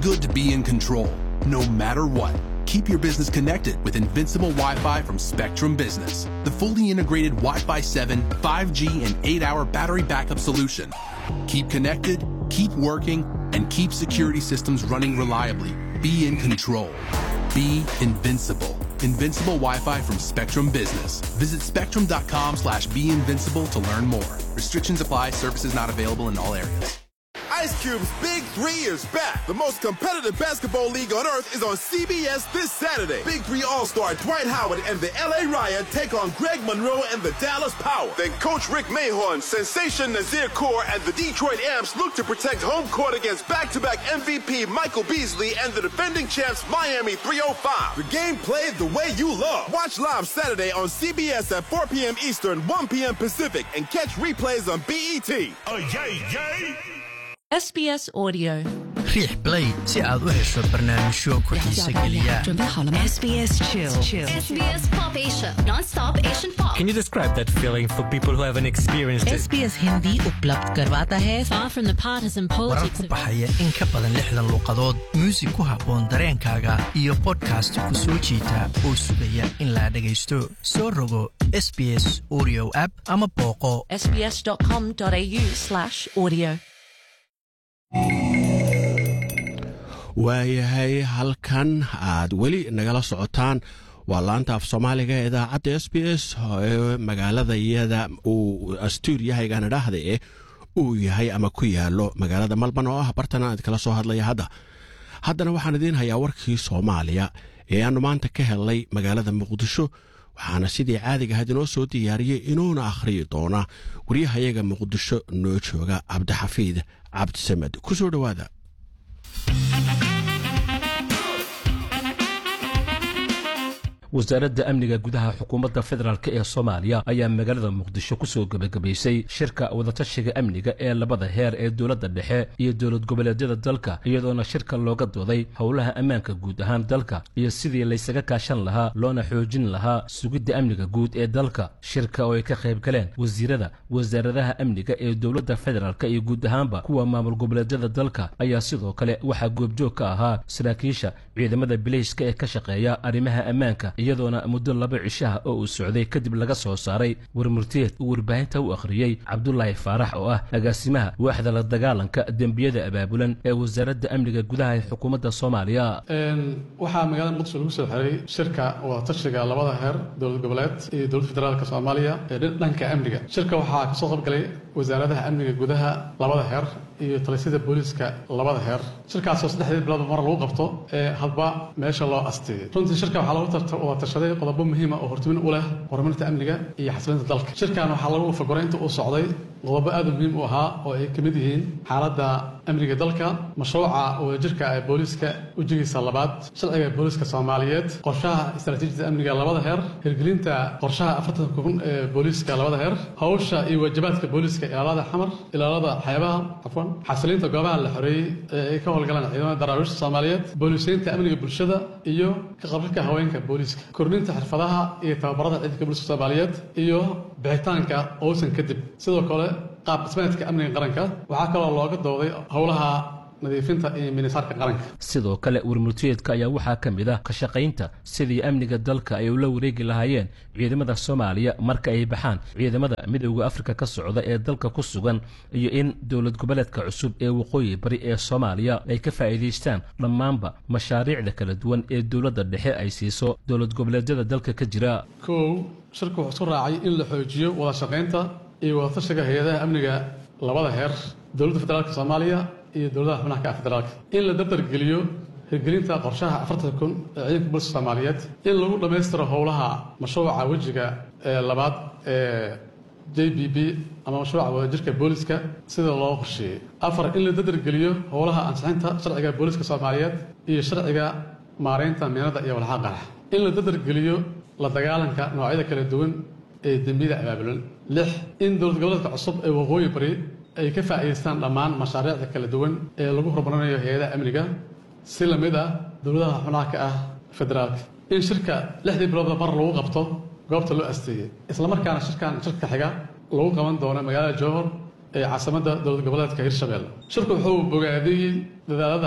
good to be in control, no matter what. Keep your business connected with Invincible Wi Fi from Spectrum Business, the fully integrated Wi Fi 7, 5G, and 8 hour battery backup solution. Keep connected, keep working, and keep security systems running reliably. Be in control. Be invincible. Invincible Wi-Fi from Spectrum Business. Visit spectrum.com slash be invincible to learn more. Restrictions apply. Services not available in all areas. Ice Cube's Big Three is back. The most competitive basketball league on earth is on CBS this Saturday. Big Three All-Star Dwight Howard and the LA Riot take on Greg Monroe and the Dallas Power. Then Coach Rick Mahorn, Sensation Nazir Kaur, and the Detroit Amps look to protect home court against back-to-back MVP Michael Beasley and the defending champs Miami 305. The game played the way you love. Watch live Saturday on CBS at 4 p.m. Eastern, 1 p.m. Pacific, and catch replays on BET. Oh, yay, yay! SBS Audio. riix play si aad u hesho barnaamijyo ku xiisa geliya SBS Chill. SBS Pop Asia, non-stop Asian pop. Can you describe that feeling for people who haven't experienced it? SBS Hindi उपलब्ध करवाता है Far from the partisan warar politics ku of baxaya in ka badan lixdan luuqadood muusig ku habboon dareenkaaga iyo bodkast ku soo jiita oo sugaya in la dhagaysto soo rogo sbs audio app ama booqo sbs.com.au slash audio. waayahay halkan aad weli nagala socotaan waa laanta af soomaaliga ee idaacadda s b s ee magaalada iyada uu astuuriyahaygan idhaahda eh uu yahay ama ku yaalo magaalada malban oo ah bartana aad kala soo hadlaya hadda haddana waxaan idiin hayaa warkii soomaaliya ee aanu maanta ka helnay magaalada muqdisho waxaana sidii caadiga ahayd inoo soo diyaariyey inuuna akhriyi doona waryahayaga muqdisho noo jooga cabdixafiid cabdisamed ku soo dhowaada wasaaradda amniga gudaha xukuumadda federaalk ee soomaaliya ayaa magaalada muqdisho kusoo gebagabaysay shirka wadatashiga amniga ee labada heer ee dowladda dhexe iyo dowlad goboleedyada dalka iyadoona shirka looga dooday howlaha ammaanka guud ahaan dalka iyo sidii laysaga kaashan lahaa loona xoojin lahaa sugidda amniga guud ee dalka shirka oo ay ka qayb galeen wasiirada wasaaradaha amniga ee dowladda federaalk iyo guud ahaanba kuwa maamul goboleedyada dalka ayaa sidoo kale waxaa goobjoog ka ahaa saraakiisha ciidamada bileyska ee ka shaqeeya arrimaha ammaanka iyadoona muddo laba cishaha oo uu socday kadib laga soo saaray warmurtiyeed uu warbaahinta u akhriyey cabdulaahi faarax oo ah agaasimaha waaxda la dagaalanka dembiyada abaabulan ee wasaaradda amniga gudaha ee xukuumadda soomaaliya waxaa magaalada muqdisho lagu soo xiray shirka wadatashiga labada heer dowlad goboleed iyo dowladda federaalk soomaaliya ee dhanka amniga shirka waxaa kasoo qaybgalay wasaaradaha amniga gudaha labada heer iyo talisyada booliiska labada heer shirkaasoo saddexdii bilood mar lagu qabto ee hadba meesha loo asteeyay runtii shirka waxaa lagu wada tashaday qodobo muhiima oo hortumin u leh horumarinta amniga iyo xasilinta dalka shirkan waxaa lagu fagoray inta uu socday qodobo aad u muhiim u ahaa oo ay kamid yihiin xaaladda amniga dalka mashruuca wadajirka ee booliiska ujigiisa labaad sharciga booliiska soomaaliyeed qorshaha istaraatiijiyada amniga labada heer hirgelinta qorshaha afartan kun ee booliiska labada heer hawsha iyo waajibaadka booliiska ilaalada xamar ilaalada xeebaha cafwan xasilinta goobaha la xoreeyey ee ay ka howlgalaan ciidamada daraawiishta soomaaliyeed booliisiinta amniga bulshada iyo ka qaybgalka haweenka booliiska kordhinta xirfadaha iyo tababarada ciidanka booliiska soomaaliyeed iyo bixitaanka owsan kadib sidoo kale qaab dhismeedka amniga qaranka waxaa kaloo looga dooday howlaha nadiifinta iyo minisaarka qaranka sidoo kale warmurtiyeedka ayaa waxaa ka mid ah ka shaqaynta sidii amniga dalka ay ula wareegi lahaayeen ciidamada soomaaliya marka ay baxaan ciidamada midowda afrika ka socda ee dalka ku sugan iyo in dowlad goboleedka cusub ee waqooyi bari ee soomaaliya ay ka faa'iidaystaan dhammaanba mashaariicda kala duwan ee dowladda dhexe ay siiso dowlad goboleedyada dalka ka jira kow shirku wuxuu isku raacay in la xoojiyo wada shaqaynta iyo wadatashiga hay-adaha amniga labada heer dowladda federaalka soomaaliya iyo dowladaha xubnaha ka ah federaalka in la dardargeliyo hirgelinta qorshaha afartan kun ee ciidanka booliska soomaaliyeed in lagu dhammaystiro howlaha mashruuca wejiga ee labaad ee j b b ama mashruuca wadajirka booliska sida loo qorsheeyey afar in la dardargeliyo howlaha ansixinta sharciga booliska soomaaliyeed iyo sharciga maareynta meenada iyo walxaha qarax in la dardargeliyo la dagaalanka noocyada kala duwan ee dembiyada abaabulan lix in dowlad goboleedka cusub ee waqooyi bari ay ka faa'iidaystaan dhammaan mashaariicda kala duwan ee lagu horumarinayo hay-adaha amniga si la mid ah dowladaha xubnaha ka ah federaalka in shirka lixdii biloodba mar lagu qabto goobta loo asteeyey islamarkaana shirkan shirka xiga lagu qaban doono magaalada jowhor ee caasimadda dowlad goboleedka hirshabelle shirku wuxuu bogaadiyey dadaalada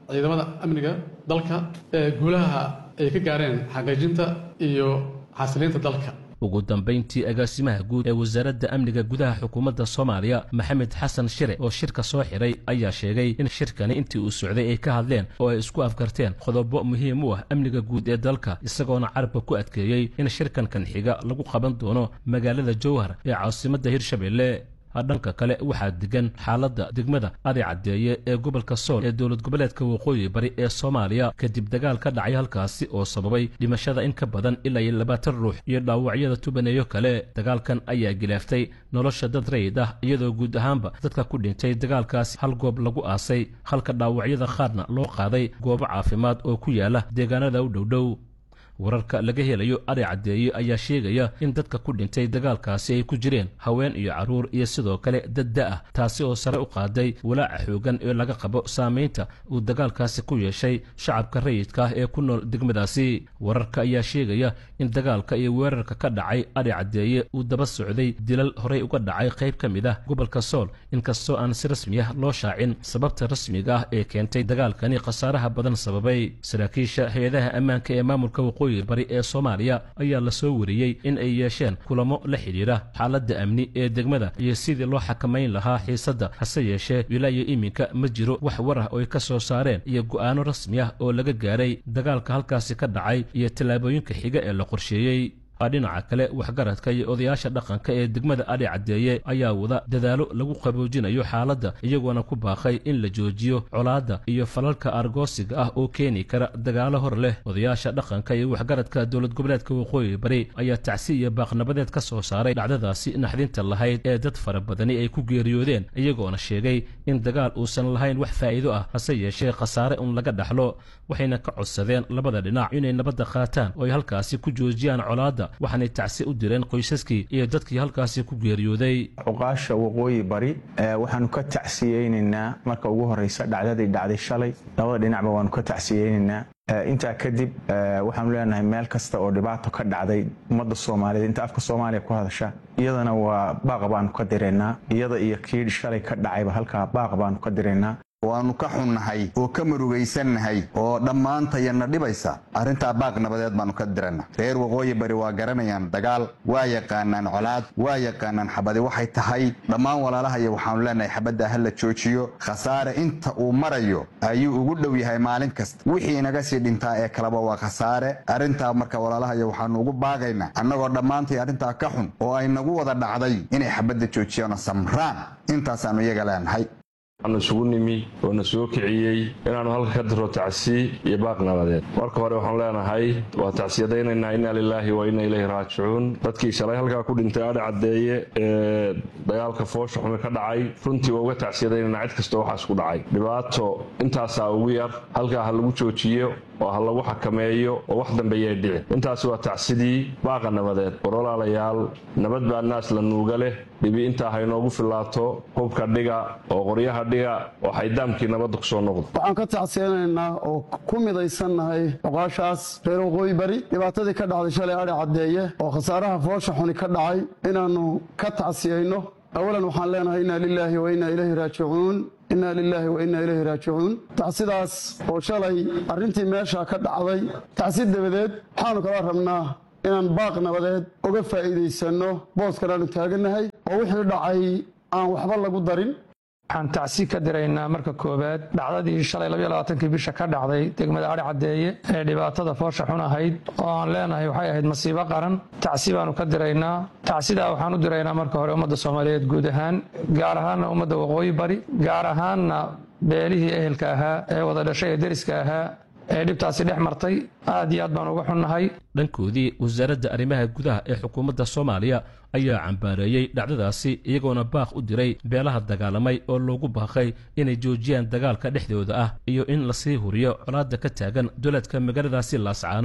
ciidamada amniga dalka ee guulaha ay ka gaareen xaqiijinta iyo xasiliinta dalka ugu dambayntii agaasimaha guud ee wasaaradda amniga gudaha xukuumadda soomaaliya maxamed xasan shire oo shirka soo xiray ayaa sheegay in shirkani intii uu socday ay ka hadleen oo ay isku afgarteen qodobo muhiim u ah amniga guud ee dalka isagoona carabka ku adkeeyey in shirkankan xiga lagu qaban doono magaalada jowhar ee caasimadda hirshabelle dhanka kale waxaa degan xaaladda degmada adi caddeeye ee gobolka sool ee dowlad goboleedka waqooyi bari ee soomaaliya kadib dagaal ka dhacay halkaasi oo sababay dhimashada in ka badan ilaa iyo labaatan ruux iyo dhaawacyada tubaneeyo kale dagaalkan ayaa gilaaftay nolosha dad rayid ah iyadoo guud ahaanba dadka ku dhintay dagaalkaasi hal goob lagu aasay halka dhaawacyada qaarna loo qaaday goobo caafimaad oo ku yaala deegaanada u dhowdhow wararka laga helayo ari caddeeye ayaa sheegaya in dadka ku dhintay dagaalkaasi ay ku jireen haween iyo carruur iyo sidoo kale dad da-ah taasi oo sare u qaaday walaaca xoogan ee laga qabo saamaynta uu dagaalkaasi ku yeeshay shacabka rayidka ah ee ku nool degmadaasi wararka ayaa sheegaya in dagaalka iyo weerarka ka dhacay ari caddeeye uu daba socday dilal horey uga dhacay qayb ka mid ah gobolka sool inkastoo aan si rasmi ah loo shaacin sababta rasmiga ah ee keentay dagaalkani khasaaraha badan sababay saraakiisha hay-adaha ammaanka ee maamulka waqooyi bari ee soomaaliya ayaa la soo wariyey in ay yeesheen kulamo la xidhiidha xaaladda amni ee degmada iyo sidii loo xakamayn lahaa xiisadda hase yeeshee ilaa iyo iminka ma jiro wax war ah oo ay ka soo saareen iyo go'aano rasmi ah oo laga gaaray dagaalka halkaasi ka dhacay iyo tallaabooyinka xiga ee la qorsheeyey dhinaca kale waxgaradka iyo odayaasha dhaqanka ee degmada adhi caddeeye ayaa wada dadaalo lagu qaboojinayo xaaladda iyagoona ku baaqay in la joojiyo colaadda iyo falalka argoosiga ah oo keeni kara dagaalo hor leh odayaasha dhaqanka iyo waxgaradka dowlad goboleedka waqooyi bari ayaa tacsi iyo baaqnabadeed ka soo saaray dhacdadaasi naxdinta lahayd ee dad fara badani ay ku geeriyoodeen iyagoona sheegay in dagaal uusan lahayn wax faa'iido ah hase yeeshee khasaare un laga dhaxlo waxayna ka codsadeen labada dhinac inay nabadda qaataan oo ay halkaasi ku joojiyaan colaadda waxaanay tacsi u direen qoysaskii iyo dadkii halkaasi ku geeriyooday cuqaasha waqooyi bari waxaanu ka tacsiyeynaynaa marka ugu horeysa dhacdadii dhacday shalay labada dhinacba waanu ka tacsiyeynaynaa intaa kadib waxaanu leenahay meel kasta oo dhibaato ka dhacday ummadda soomaaliyeed inta afka soomaaliya ku hadasha iyadana waa baaq baanu ka diraynaa iyada iyo kii shalay ka dhacayba halkaa baaq baanu ka diraynaa waannu ka xunnahay oo ka murugaysannahay oo dhammaantayana dhibaysa arrintaa baaq nabadeed baannu ka diranna reer waqooyi bari waa garanayaan dagaal waa yaqaanaan colaad waa yaqaanaan xabadi waxay tahay dhammaan walaalahaya waxaannu leenahay xabadda ha la joojiyo khasaare inta uu marayo ayuu ugu dhow yahay maalin kasta wixii inaga sii dhintaa ee kaleba waa khasaare arrintaa marka walaalahaya waxaannu ugu baaqaynaa annagoo dhammaantay arrintaa ka xun oo ay nagu wada dhacday inay xabadda joojiyaano samraan intaasaannu iyaga leenahay waxaanu isugu nimi oo na soo kiciyey inaannu halka ka diro tacsi iyo baaq nabadeed marka hore waxaanu leenahay waa tacsiyadaynaynaa inna lilaahi wa inna ilayhi raajicuun dadkii shalay halkaa ku dhintay adhi caddeeye ee dagaalka foosha xumi ka dhacay runtii waa uga tacsiyadaynaynaa cid kastoo waxaas ku dhacay dhibaato intaasaa ugu yar halkaa ha lagu joojiyo oo ha lagu xakameeyo oo wax dambeeyay dhici intaasi waa tacsidii baaqa nabadeed war walaalayaal nabad baa naas la nuuga leh dhibi intaa ha inoogu filaato hubka dhiga oo qoryaha dhiga oo xaydaamkii nabadda ku soo noqda waxaan ka tacsiyanaynaa oo ku midaysannahay oqaashaas reer waqooyi bari dhibaatadii ka dhacday shalay adhi caddeeye oo khasaaraha foosha xuni ka dhacay inaannu ka tacsiyayno awalan waxaan leenahay inna lilaahi wa inna ilayhi raajicuun inna lilaahi wa inna ilayhi raajicuun tacsidaas oo shalay arrintii meesha ka dhacday tacsi dabadeed waxaanu kala rabnaa inaan baaq nabadeed uga faa'iidaysanno booskan aanu taagannahay oo wixii dhacay aan waxba lagu darin waxaan tacsi ka diraynaa marka koowaad dhacdadii shalay kii bisha ka dhacday degmada adhi caddeeye ee dhibaatada foosha xun ahayd oo aan leenahay waxay ahayd masiibo qaran tacsi baanu ka diraynaa tacsidaa waxaan u diraynaa marka hore ummadda soomaaliyeed guud ahaan gaar ahaanna ummadda waqooyi bari gaar ahaanna beelihii ehelka ahaa ee wada dhashay ee deriska ahaa ee dhibtaasi dhex martay aad iyo aad baan uga xunnahay dhankoodii wasaaradda arrimaha gudaha ee xukuumadda soomaaliya ayaa cambaareeyey dhacdadaasi iyagoona baaq u diray beelaha dagaalamay oo loogu baaqay inay joojiyaan dagaalka dhexdooda ah iyo in lasii huriyo colaadda ka taagan duleedka magaaladaasi laascaanood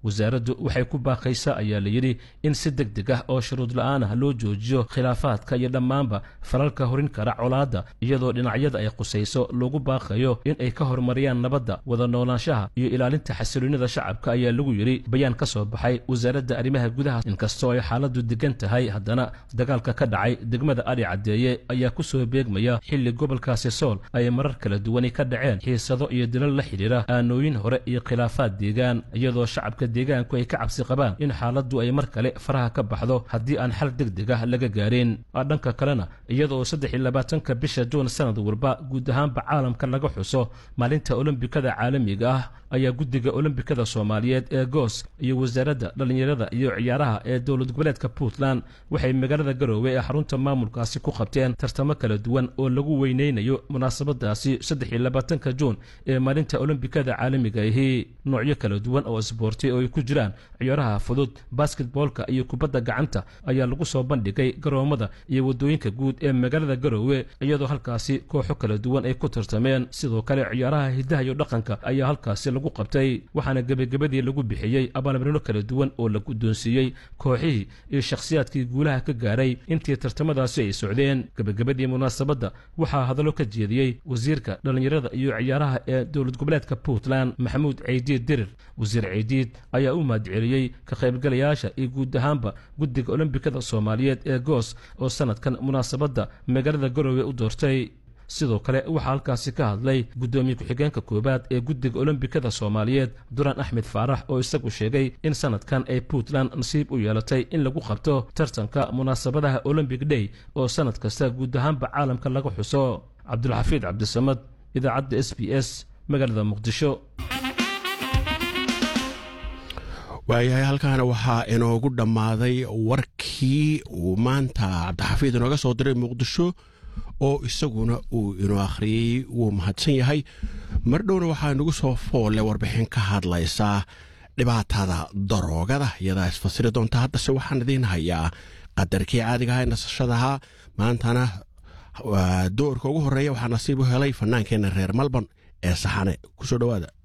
wasaaraddu waxay ku baaqaysaa ayaa layidhi in si deg deg ah oo shuruud la-aan ah loo joojiyo khilaafaadka iyo dhammaanba falalka horin kara colaadda iyadoo dhinacyada ay qusayso loogu baaqayo in ay ka horumariyaan nabadda wada noolaanshaha iyo ilaalinta xasiloonida shacabka ayaa lagu yidhi bayaan ka soo baxay wasaaradda arrimaha gudaha inkastoo ay xaaladdu degan tahay haddana dagaalka ka dhacay degmada adhi caddeeye ayaa ku soo beegmaya xilli gobolkaasi sool ay marar kala duwani ka dhaceen xiisado iyo dilal la xidhiira aanooyin hore iyo khilaafaad deegaan iyadoo shacabka deegaanku ay ka cabsi qabaan in xaaladdu ay mar kale faraha ka baxdo haddii aan xal deg deg ah laga gaarin dhanka kalena iyadoo saddex iyo labaatanka bisha juun sanad walba guud ahaanba caalamka laga xuso maalinta olombikada caalamiga ah ayaa guddiga olombikada soomaaliyeed ee goos iyo wasaaradda dhallinyarada iyo ciyaaraha ee dowlad goboleedka puntland waxay magaalada garoowe ee xarunta maamulkaasi ku qabteen tartamo kala duwan oo lagu weyneynayo munaasabadaasi saddex iyo labaatanka juun ee maalinta olombikada caalamiga ahi noocyo kala duwan oo isboorti oo ay ku jiraan ciyaaraha fudud basketboolka iyo kubadda gacanta ayaa lagu soo bandhigay garoomada iyo waddooyinka guud ee magaalada garoowe iyadoo halkaasi kooxo kala duwan ay ku tartameen sidoo kale ciyaaraha hidaha iyo dhaqanka ayaa halkaasi lagu qabtay waxaana gebagabadii lagu bixiyey abaalmarino kala duwan oo la guddoonsiiyey kooxihii iyo shakhsiyaadkii guulaha ka gaaray intii tartamadaasi ay socdeen gebagabadii munaasabadda waxaa hadallo ka jeediyey wasiirka dhallinyarada iyo ciyaaraha ee dowlad goboleedka puntland maxamuud ceydiid dirir wasiir ceydiid ayaa u mahadceliyey ka qaybgalayaasha iyo guud ahaanba guddiga olombikada soomaaliyeed ee goos oo sanadkan munaasabadda magaalada garoowe u doortay sidoo kale waxaa halkaasi ka hadlay guddoomiye ku-xigeenka koowaad ee guddiga olombikada soomaaliyeed duraan axmed faarax oo isagu sheegay in sanadkan ay puntland nasiib u yeelatay in lagu qabto tartanka munaasabadaha olombic day oo sanad kasta guud ahaanba caalamka laga xuso cabdulxafiid cabdisamad idaacadda s b s magaalada muqdisho waayahay halkaana waxaa inoogu dhammaaday warkii uu maanta cabdixafiid inooga soo diray muqdisho oo isaguna uu inoo akhriyey wuu mahadsan yahay mar dhowna waxaa inagu soo foolle warbixin ka hadlaysaa dhibaatada daroogada iyadaa isfasiri doonta haddase waxaan idiin hayaa qadarkii caadiga aha ee nasashadaha maantana doorka ugu horreeya waxaa nasiib u helay fannaankeenna reer malborn ee saxane kusoo dhowaada